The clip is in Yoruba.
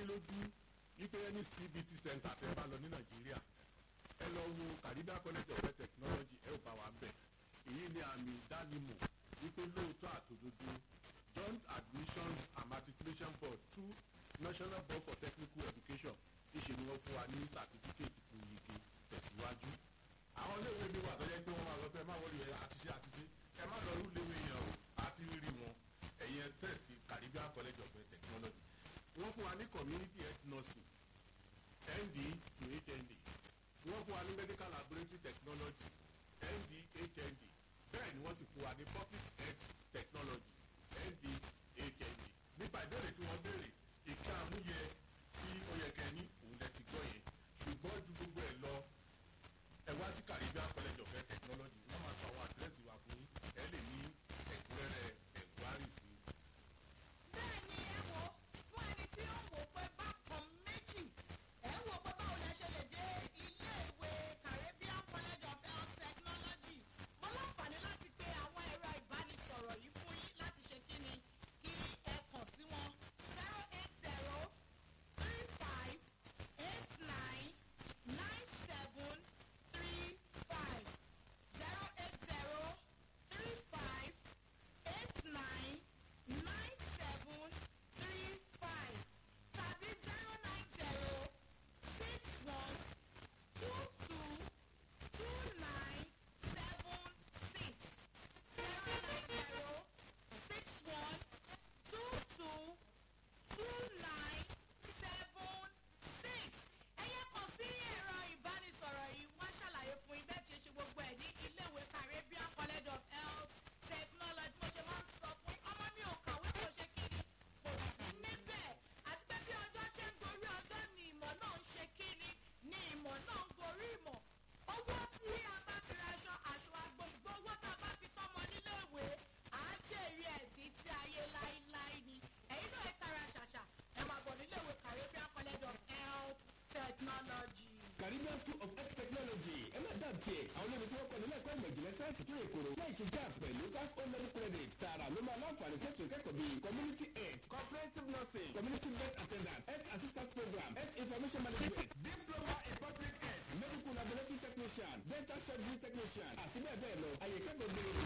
yín lójú wípé ní cbt center tẹ́ bá lọ ní nàìjíríà ẹ lọ wo caribbean college of health technology ẹ ò bá wa ń bẹ̀ èyí ni àmì ìdánimọ̀ wípé lóòótọ́ àtòdodo joint admissions and matriculation board two national board for technical education ìṣe ni wọ́n fún wa ní certificate fún yege tẹ̀síwájú àwọn iléèwé mi wà tó yẹ pé wọ́n máa lọ bẹ́ẹ̀ má wọlé ẹ̀ àti ṣe àti ṣe ẹ má lọ rú léwé yẹn o àti rí wọn ẹ̀yẹn test caribbean college of health technology wọ́n fún wa ní community health nursing nd to hnd wọ́n fún wa ní medical laboratory technology nd hnd bẹ́ẹ̀ ni wọ́n sì fún wa ní public health technology nd hnd nípa ìbéèrè tí wọ́n béèrè ìka àmúyẹ tí ó yẹ kẹ́ ní òun lẹ ti gbọ́ yẹn ṣùgbọ́n ju gbogbo ẹ̀ lọ ẹ wá sí caribbean college of health technology wọ́n máa sọ àwọn àdírẹ́sì wa fún yín ẹ lè ní ẹ̀kúnrẹ́rẹ́ ẹ̀kúnrárì sí i. bẹ́ẹ̀ ni ẹ wo fún ẹni tí ó wò pé bákan méjì ẹ wò pé báwo lẹ ṣe lè dé ilé ìwé caribbean college of health technology mo láǹfààní láti pe àwọn ẹ̀rọ ìbánisọ̀rọ̀ yìí fún yín láti ṣe kí ni kí ẹ kàn sí wọn zero eight zero three five eight nine nine seven three five zero eight zero three five eight nine nine seven three five tàbí zero nine zero six one two two two nine seven six zero nine zero six one two two two nine seven six ẹ̀yẹ kan sí ẹ̀rọ ìbánisọ̀rọ̀ yìí wá ṣàlàyé fún ibẹ̀ tí ṣe gbogbo ẹ̀ ní iléèwé caribbean college of health technology mo ṣe máa ń sọ fún yín ọmọ mi ò kàwé kò ṣe kíni kò sí níbẹ̀ àti pé bí ọjọ́ ṣe ń gorí ọjọ́ ni ìmọ̀ náà ń ṣe kíni ni ìmọ̀ náà ń gorí ìmọ̀ owó tí a bá fi ra aṣọ aṣọ àgbo ṣùgbọ́n owó tá a bá fi tọ́mọ níléèwé à á jèrè ẹ̀ títí ayé láíláí ni ẹ̀yin náà ẹ tara ṣàṣà ẹ máa bọ̀ níléèwé caribbean college of health technology. caribbean school of health technology ẹ má dà tiẹ̀ àwọn olórí tí wọ́n kọ́ nílẹ̀ ẹ̀kọ́ ìmọ̀ ìjìnlẹ̀ sáyẹ́nsì tó yẹ kóró láì ṣe jáà pẹ̀lú five hundred credit tààrà ló máa láǹfààní sẹ́tù ìkẹ́kọ̀ọ́ bíi community health comprehensive nursing community birth attendant health assistance program health information management diploma in public health medical laboratory technician dental surgery technician àti bẹ́ẹ̀ bẹ́ẹ̀ lọ àyè ìkẹ́kọ̀ọ́ gbére